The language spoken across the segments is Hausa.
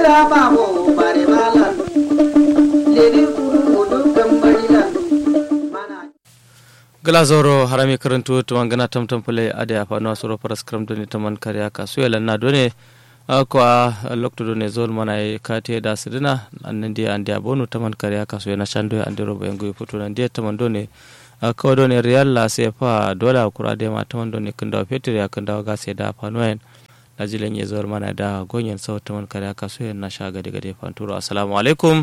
Kira babu bare malan. Lele kuru odu gambarilan. Mana. gala zoro harami karantu tuman gana tamtam pule ade apa no soro paras kram doni taman karya ka suela na done ko a lokto done zol mana e kate da sidina annan dia ande abonu taman karya ka suela shando ande robo engu futu nan dia taman done ko done real la se fa dola kura de ma taman done kunda petir ya kunda ga se da fa noen na jilen ye zol mana da gonyen sau taman karya ka suela na shaga daga de fanturo assalamu alaikum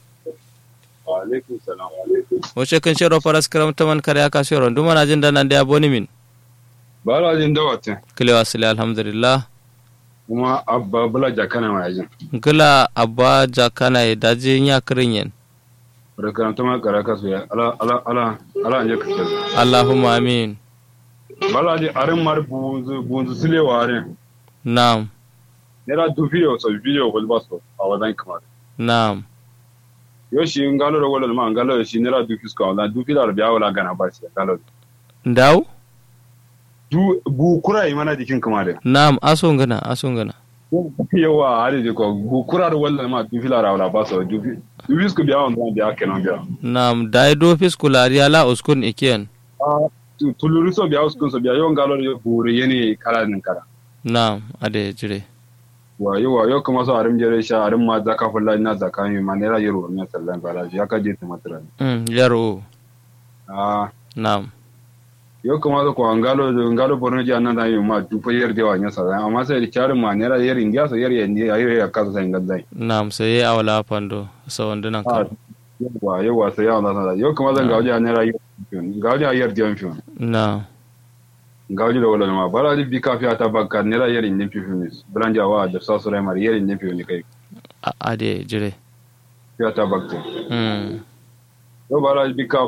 alaikum salam alaikum wace kan shero paras kram taman karya ka suela nduma na jinda nan dia aboni min bala jin dawatin kilewa sile alhamdulillah kuma abba bala jakana ma yajin gila abba jakana e daji nya kirinyen barkan ta ma karaka su ya ala ala ala ala anje ka ce allahumma amin bala ji arin mar bunzu bunzu sile warin naam nera du video so video wal baso a wadan kamar naam yo shi ngalo ro wala ma ngalo shi nera du fisko wala du filar biya wala gana ba shi ngalo ndaw du bu kura yi mana jikin kamar naam aso ngana aso ngana yawa hali ji ko bu kura ro wala ma du filar wala baso du fi du fisko biya wala biya kenan biya naam dai do fiskulari ala uskun ikiyen tuluru so biya uskun so biya yo ngalo ro buru yeni kala nin kara naam ade jire wa yi wa yau kuma so arim jere sha arim ma zaka fulla ina zaka mi ma ne ra yiro ne sallan bala ya ka je ta matra mm yaro ah naam yau kuma so ko ngalo ngalo borno ji annan da yi ma du fa yer de wa nya sallan amma sai da charin ma ne ra yer india so yer yen ya yer ya ka sai ngadai naam sai awala pando so wandunan ah ka wa yau wa sai ya na sallan yau kuma zan gauje ne ra yer gauje yer de on fion naam gauje da wala ma bala di bi kafiya ta bakka ne ra yer indin fion blanja wa da sa sura mar yer indin fion kai A- ade jire fiya ta bakka mm yau bara bi ka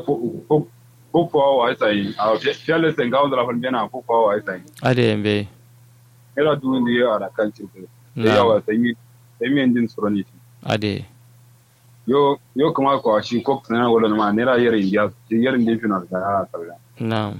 fufuwa wa sai a fiyalle sai ga wanda rafin bena fufuwa wa sai ade mbe era du ni ya ara kan ci da naam yawa sai mi sai mi endin suroni ade yo yo kuma ko shi ko tsana wala ma ne ra yare india shi yare indin final da ha sarra naam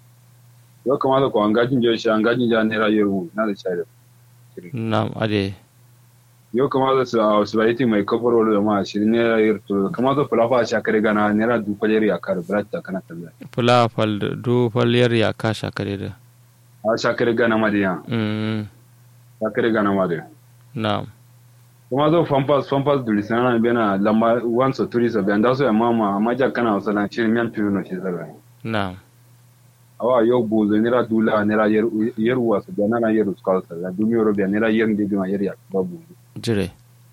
yo kuma ko an gajin je shi an gajin ja ne ra yaro na da share naam ade yo kuma da su a su baiti mai kafar wala ma shi ne ra yar to kuma da fulafa sha kare gana ne ra du kwalere ya kar brata kana talla pula fal du fal yar ya kasha kare da a sha kare gana ma da ya mm sha kare gana ma da naam kuma zo fampas fampas dulisana bena lamba wanso turisa be anda so ya mama maja kana wasala shi mian piu no shi zara naam awa yo buzo nira dula nira yer yer waso be nana yer uskal sa la dumi ro be nira yer ndi bima yer ya babu jire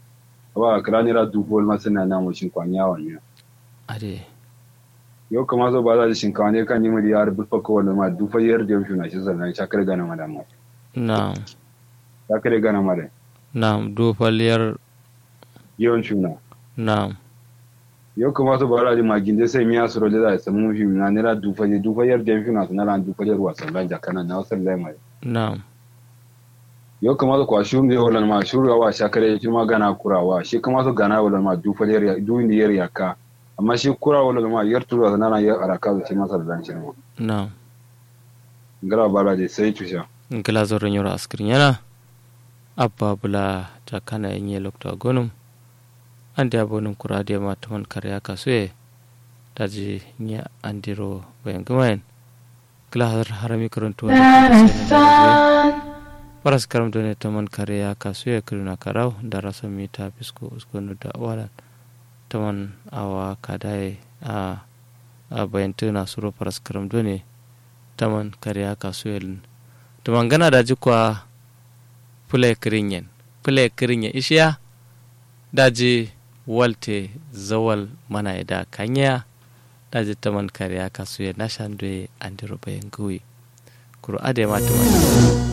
awa kala nira du bol masana na mo shin kwanya wanya ade yo kuma zo ba za shin kwanya kan nimi yar bu fa ko wala ma du fa yer de shuna shi zara shakare gana madama naam shakare gana mare naam du fal yar yon shuna naam yo kuma zo ba za ma ginde sai miya suro da za samu fi na nira du fa du fa yer de shuna na ran du fa yer waso lan jakana na wasan lai mai naam yo kamata kwa shuru ne wala ma shuru wa shakare shi ma gana kurawa shi kamata gana wala ma du falir ya du ni yer yaka amma shi kura wala ma yar tura na na yar araka shi masa da dan shi ma naam ngara bala de sai tusha ngila zoro nyoro askrin yana abba bula jakana enye lokto gonum ande abonum kurade ma ton karya kasue daji nya andiro bayan gumayen ngila har harami karantu paras karam done taman karya kasue kiruna karau darasa mita pisko uskonu da walan taman awa kadai a a bayan tuna suro paras karam done taman karya kasuel taman gana da jikwa pule kirinyen pule kirinyen ishiya daji walte zawal mana da kanya daji taman karya kasuel na shandwe andiro bayan gui kuro ade ma taman